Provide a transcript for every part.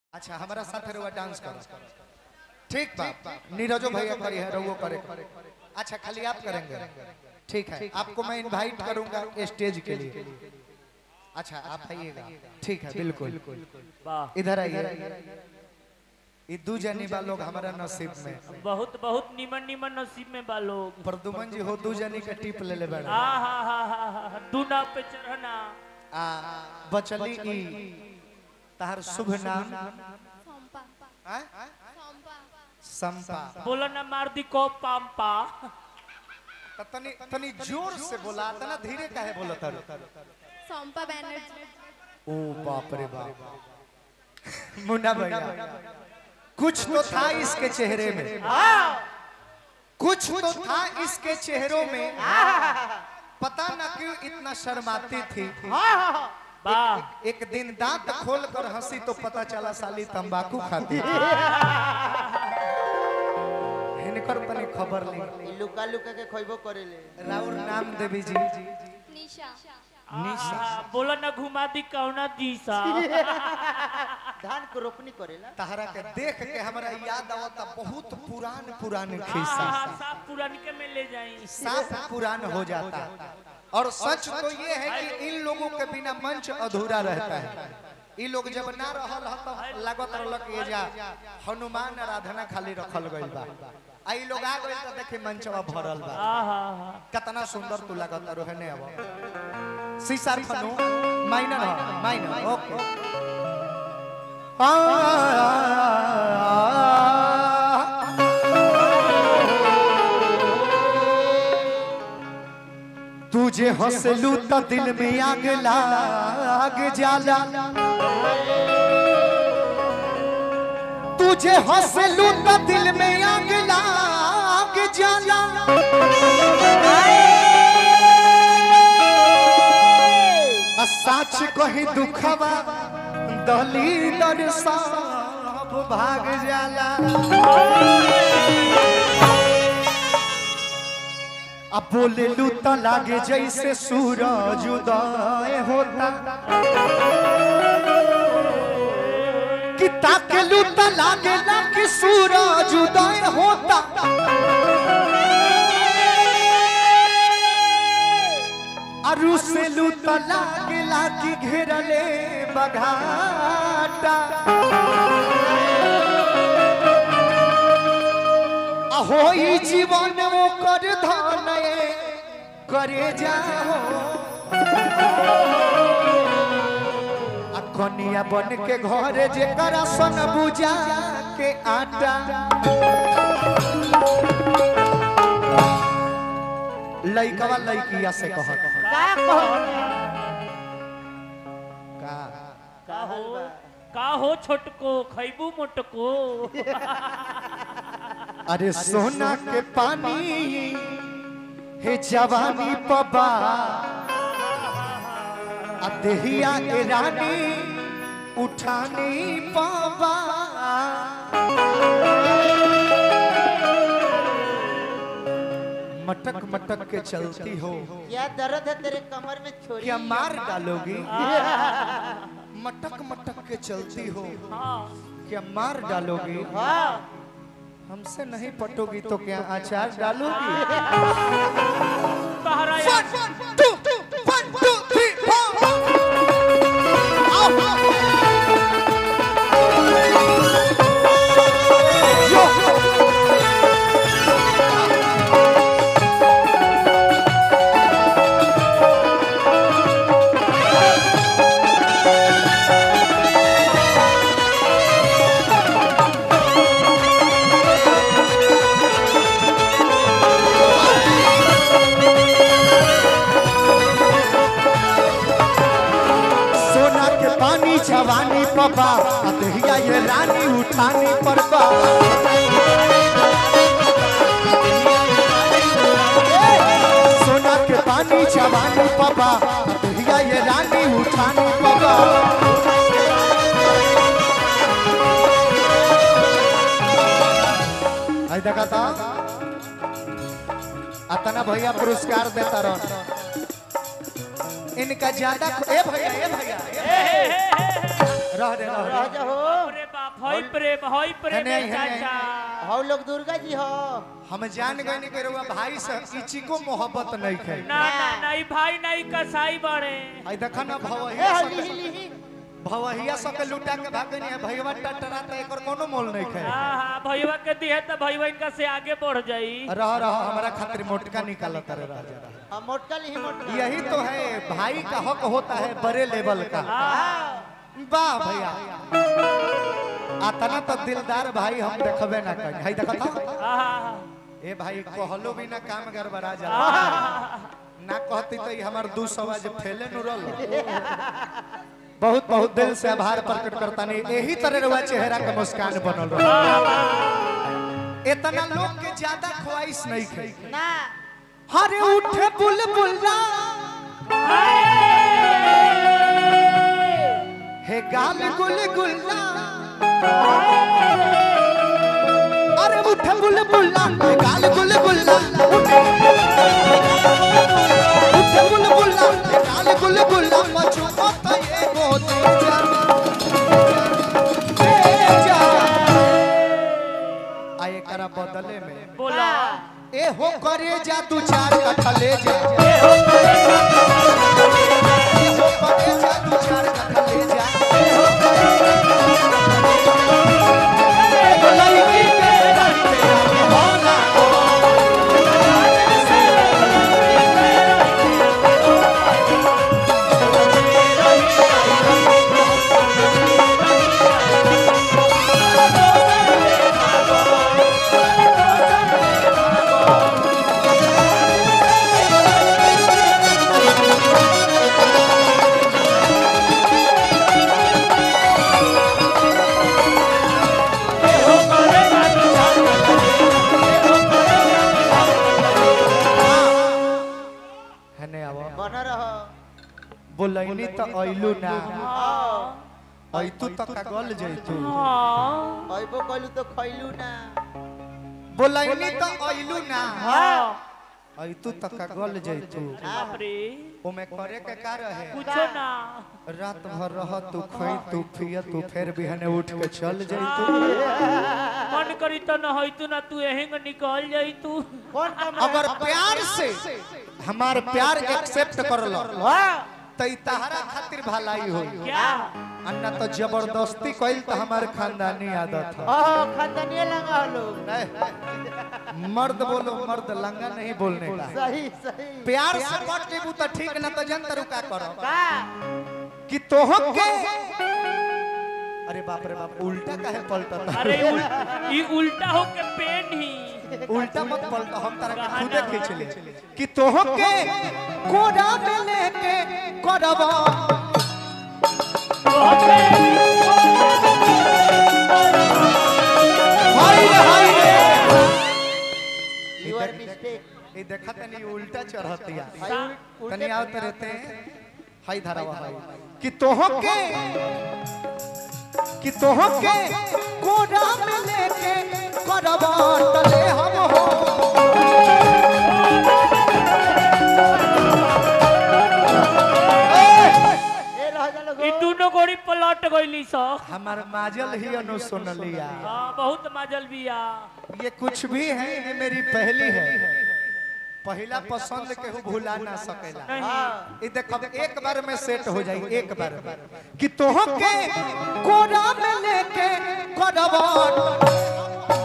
अच्छा हमारा साथ रुआ डांस करो ठीक बा नीरजो भैया करी है रघु करे अच्छा खाली आप करेंगे ठीक है आपको मैं इनवाइट करूंगा स्टेज के लिए अच्छा आप आइएगा ठीक है बिल्कुल वाह इधर आइए ये दू जनी बा लोग हमारा नसीब में बहुत बहुत निमन निमन नसीब में बा लोग प्रदुमन जी हो दू जनी के टिप ले ले आ बैठे हा हा हा हा दूना पे चढ़ना आ बचली ई तार शुभ नाम संपा हैं? संपा संपा बोला ना मार दी को पाम्पा त तनी तनी जोर से बोला तना धीरे काहे बोलत हर संपा बैनर्जी ओ बाप रे बाप मुन्ना भैया कुछ तो था इसके चेहरे में कुछ तो था इसके चेहरों में पता न क्यों इतना शर्माती थी वाह एक दिन दांत खोल कर हंसी तो पता चला साली तंबाकू खाती है। हिनकर तनी खबर ली ई लुका लुका के खोइबो करेले राउर नाम देवी जी निशा निशा आ, बोला ना घुमा दी कौना दिशा धान को रोपनी करेला तहरा के देख के हमरा याद आवता बहुत पुरान पुरान आ, खिस्सा सब पुरान के में ले जाई साफ पुरान हो जाता और सच तो ये है कि इन लोगों के बिना मंच अधूरा रहता है ये लोग जब ना रहल ह तो लागत रहलक ये जा हनुमान आराधना खाली रखल गइल बा आ ई लोग आ गइल त देखे मंचवा भरल बा आ हा हा कितना सुंदर तू लागत रोहने अब सीसा फनु माइनर ह माइनर ओके तुझे हंसलू तो दिल में आग लाग जाला तुझे हंसलू तो दिल में आग लाग जाला आ सच कही दुखवा दली दर सब भाग जाला अब बोले लू तो लागे जैसे सूरज उदय होता कि ताके लू तो लागे ना कि सूरज उदय होता अरु से लू तो लागे ला कि घेरले बघाटा अहो ई जीवन वो कर धनए करे जाओ आ कनिया बन के घर जेकर सन बुझा के आटा लइकवा लइकिया से कह का कहो का का हो का हो छोटको खैबू मोटको अरे सोना के पानी हे जवानी पबा आ देहिया के रानी उठानी पाबा मटक मटक के चलती हो क्या दर्द है तेरे कमर में छोरी क्या मार डालोगी मटक मटक के चलती हो हाँ क्या मार डालोगी हाँ हमसे नहीं पटोगी तो क्या अचार डालोगी तहरा या- One, two, one, two, three, four. Yo. सोना के पानी जवानी पबा अदहिया ये रानी उठानी पड़बा सोना के पानी जवानी पबा अदहिया ये रानी उठानी पबा आई देखा था अतना भैया पुरस्कार देता रह इनका ज्यादा ए भैया ए भैया ए भैया। रह दे रह दे रह जा हो अरे बाप हई प्रेम हई प्रेम हने, हने, चाचा हम लोग दुर्गा जी हो हम जान गए नहीं कि रउआ भाई से इची को मोहब्बत नहीं खे ना ना नहीं भाई नहीं कसाई बड़े आई देखा ना ए भवहिया हो सब लिही लिही भवहिया सब के लुटा के भागे नहीं है भैया टटरा त एकर कोनो मोल नहीं खे हाँ हाँ भैया के दिए तो भैया इनका से आगे बढ़ जाई रह रह हमारा खातिर मोटका निकालत रे राजा रह। हम मोटका लिही मोटका यही तो है भाई का हक होता है बड़े लेवल का हाँ वाह भैया आतना तो दिलदार भाई हम देखबे ना कहीं है देखा था हाँ ए भाई कहलो भी ना काम गड़बड़ा जा ना कहती तो ई हमार दू सौ आज फैले नु रल बहुत बहुत दिल से आभार प्रकट करता नहीं यही तरह रवा चेहरा के मुस्कान बनल रह इतना लोग के ज्यादा ख्वाहिश नहीं खे ना हरे उठे बुलबुला हे गाल गुल गुल्ला अरे उठे बुलबुला हे गाल गुल गुल्ला उठे उठे बुलबुला हे गाल गुल गुल्ला मचू मत ये गोदी जा ए जा आए करा बदले में बोला ए हो करे जा तू चार कट्ठा ले जा ए हो करे ए हो करे जा तू चार कट्ठा ले जा एगो लड़की के रंग पे आगे होला हने आवा बन रहो बोलैनी त अइलू ना हाँ अइतू त का गल जइतू हाँ अइबो कइलू तो खइलू ना बोलैनी त अइलू ना हाँ अइतू त का गल जइतू बाप रे ओमे करे के का रहे कुछो ना रात भर रह तू खई तू पिय तू फिर बिहने उठ के चल जइतू मन करी तो न होई तू ना तू एहेंग निकल जाई तू कौन काम अगर प्यार से हमार प्यार एक्सेप्ट कर लो वाह त ई तहरा खातिर भलाई होई क्या अन्ना तो जबरदस्ती कइल त हमार खानदानी आदत है ओहो खानदानी लगा लोग नहीं, मर्द बोलो मर्द लंगा नहीं बोलने का सही सही प्यार से पट जेबू त ठीक ना तो जन तरुका करो का कि तोह के अरे बाप रे बाप उल्टा काहे पलटता अरे उल, ई उल्टा हो के पेन ही उल्टा मत पलट हम तारा के खुदे खींच ले कि तोह के कोड़ा में लेके करबा हाय रे हाय रे योर मिस्टेक ये देखा तनी उल्टा चढ़तिया उल्टे तनी आवत रहते हैं हाय धारावा हाय कि तोह के कि तोह के कोड़ा में लेके करबा तले हम हो ए रह जा लोग ई दोनों गोड़ी पलट गईली स हमार माजल ही अनु सुनलिया हाँ बहुत मजल बिया ये कुछ भी है ये मेरी पहली है पहला पसंद केहू भुला ना सकेला नहीं ये देखो एक बार में सेट हो जाई एक बार में कि तोह के कोड़ा में लेके करबा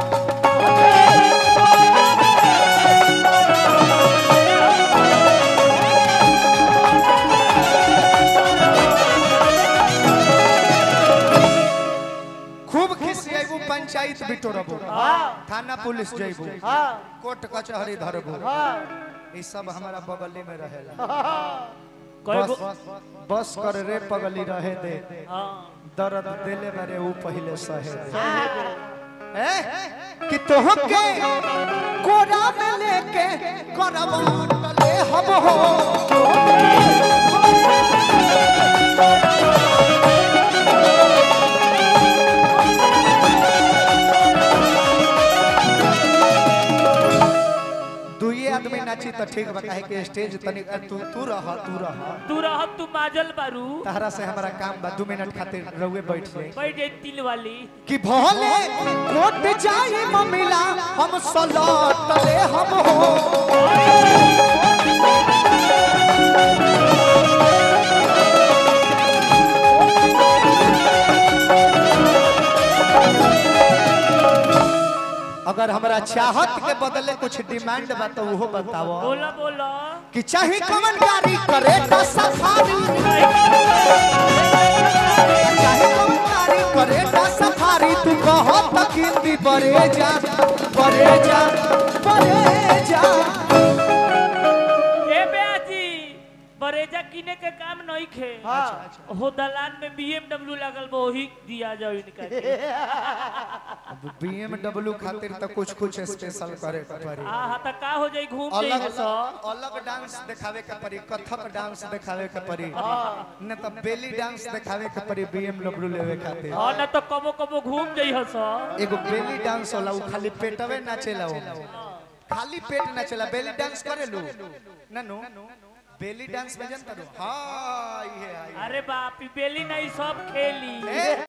खूब खिसियाबू पंचायत बिटोरबू थाना पुलिस जइबू हां कोर्ट कचहरी धरबू हां ई सब हमारा बगली में रहेला कई गो बस बस कर रे पगली रहे दे हाँ दर्द देले बारे ऊ पहले सहे दे ए? कि तोह के कोड़ा में लेके करबा टले हम हो दुइये आदमी नाची त तो ठीक बा काहे कि स्टेज तनी तू तू रह तू रह तू रह तू माजल बारू तहरा से हमारा काम बा दू मिनट खातिर रहुए बैठ जाए बैठ जाए तिल वाली कि भोले कोट जाई ममिला हम सलट ले हम हो अगर हमरा चाहत के बदले कुछ डिमांड बा तो उहो बताओ बोला बोला कि चाहे कमन गाड़ी करे तो सफारी चाहे कमन गाड़ी करे तो सफारी तू कहो तो किंदी बरे जा बरे जा बरे जा ए बेआजी बरेजा किने के काम नहीं खे हाँ हो दलान में बीएमडब्ल्यू लगल बा वही दिया जाओ इनका के। बीएमडब्ल्यू खातिर तो कुछ कुछ स्पेशल करे के पड़ी आ हा त का हो जाई घूम अलग जाई सो अलग डांस दिखावे के पड़ी कथक डांस दिखावे के पड़ी न तो बेली डांस दिखावे के पड़ी बीएमडब्ल्यू लेवे खातिर हां न तो कबो कबो घूम जाई हसो एगो बेली डांस होला उ खाली पेटवे नाचेला वो खाली पेट नाचेला बेली डांस करेलू ननु बेली डांस में जनता हां ये अरे बाप ई बेली नहीं सब खेली ए